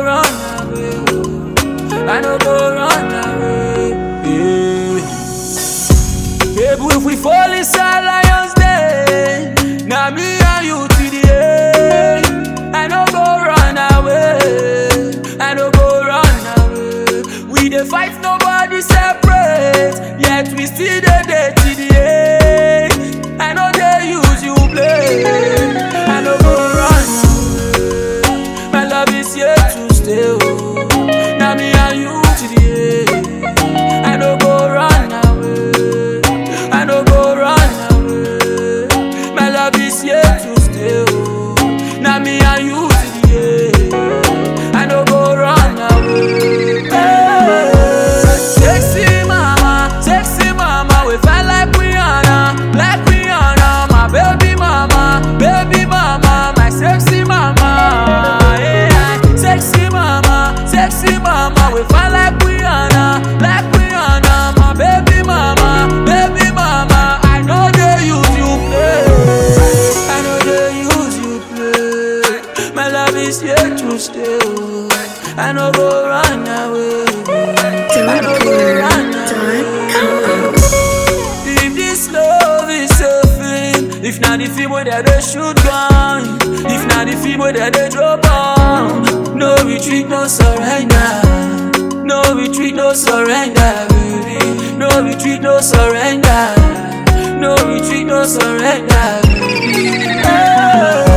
run away. I no go run away. Yeah. Baby, if we fall inside lions den, now me and you to the end. I no go run away. I no go run away. We dey fight, nobody separate. Yet we still dey dey to the end. I know they use you play. I no go run away. My love is here to stay. Oh. Now me and you to the end. I no go run away. I no go run away. My love is here to stay. Oh. Now me and you to the end. I no go run away. Hey. Sexy mama, sexy mama, we fly like Rihanna, like Rihanna, my baby mama, baby mama, my sexy mama. Yeah. Sexy mama, sexy mama, we fly like Rihanna, like Rihanna, my baby mama, baby mama. I know they use you play, I know they use you play. My love is here to stay. oh. I no go run away. I no go run away. If this love is a film, if not the film where they dey shoot gun, if not the film where they dey drop bomb, no retreat, no surrender. No retreat, no surrender, baby. No retreat, no surrender. No retreat, no surrender, baby. Oh.